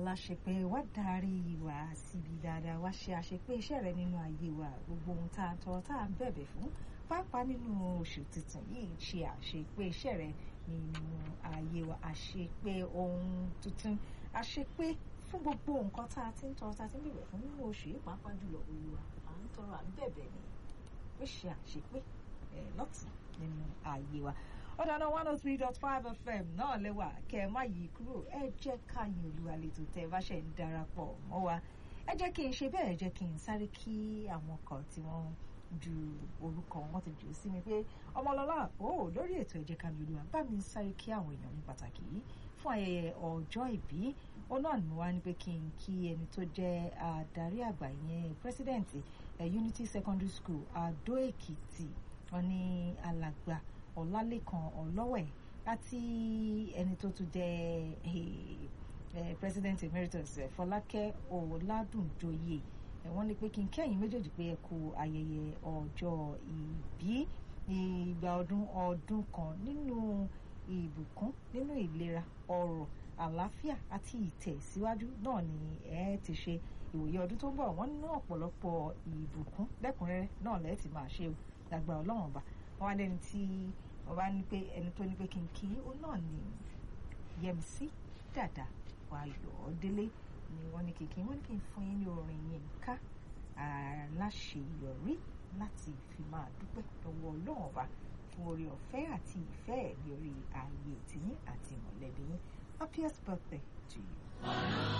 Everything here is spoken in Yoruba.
aláṣepé wá darí wa síbi dáadáa wá ṣe àṣepé iṣẹ́ rẹ nínú ayé wa gbogbo ohun tá a tọrọ tá a ń bẹ̀bẹ̀ fún pàápàá nínú oṣù tuntun yìí ṣe àṣepé iṣẹ́ rẹ nínú ayé wa àṣepé ohun tuntun àṣepé fún gbogbo nǹkan tá a ti ń tọrọ tá a ti ń bẹ̀bẹ̀ fún nínú oṣù yìí pàápàá jùlọ olúwa à ń tọrọ à ń bẹ̀bẹ̀ ni ó ṣe àṣepé lọ́tún nínú ayé wa ọ̀dàna one oh three dot five fm náà lẹ́wà kẹ́ ẹ má yí kúrò ẹ jẹ́ ká yin olúwa lẹ́tọ̀ tẹ́ ẹ bá ṣe ń darapọ̀ mọ́ wa ẹ jẹ́ kí n ṣe bẹ́ẹ̀ ẹ jẹ́ kí n sáré kí àwọn kan tí wọ́n ju orúkọ wọn ti jù sí mi pé ọmọlọ́lá ó lórí ètò ẹ jẹ́ ká yin olúwa bá mi sáré kí àwọn èèyàn ní pàtàkì yìí fún ayẹyẹ ọjọ́ ìbí ó náà ní wá ní pé kí n kí ẹni tó jẹ́ adarí àgbà yẹn president unity secondary school adó èkìtì wọn ní alàgbà ọlálẹ́kan ọlọ́wẹ̀ àti ẹni tó tún jẹ́ president emeritus fọlákẹ́ ọ̀làdúnjọyè wọ́n ní pé kí n kẹ́yìn méjèèjì pé ẹ kú ayẹyẹ ọjọ́ ìbí ìgbà ọdún ọdún kan nínú ìbùkún nínú ìlera ọrọ̀ àlàáfíà àti ìtẹ̀síwájú náà ni ẹ ti ṣe ìwòye ọdún tó ń bọ̀ wọ́n nínú ọ̀pọ̀lọpọ̀ ìbùkún lẹ́kùnrẹ́rẹ́ náà lẹ́ẹ̀ ti máa ṣe lágbára ọlọ́run ọba wọn wá lẹ́ni tí wọ́n bá ní pé ẹni tó ní pé kí n kí ó náà ní Yẹmisí Dàda Ayọ̀délé ni wọ́n ní kìkì wọ́n ní kí n fún yín ní orin yín ká aláṣeyọrí láti fi máa dúpẹ́ lọ́wọ́ ọlọ́run ọba fún oore ọ̀fẹ́ àti ìfẹ́ ẹ̀ lórí ààyè tìyín àti mọ̀lẹ́bí yín happiest birthday to you.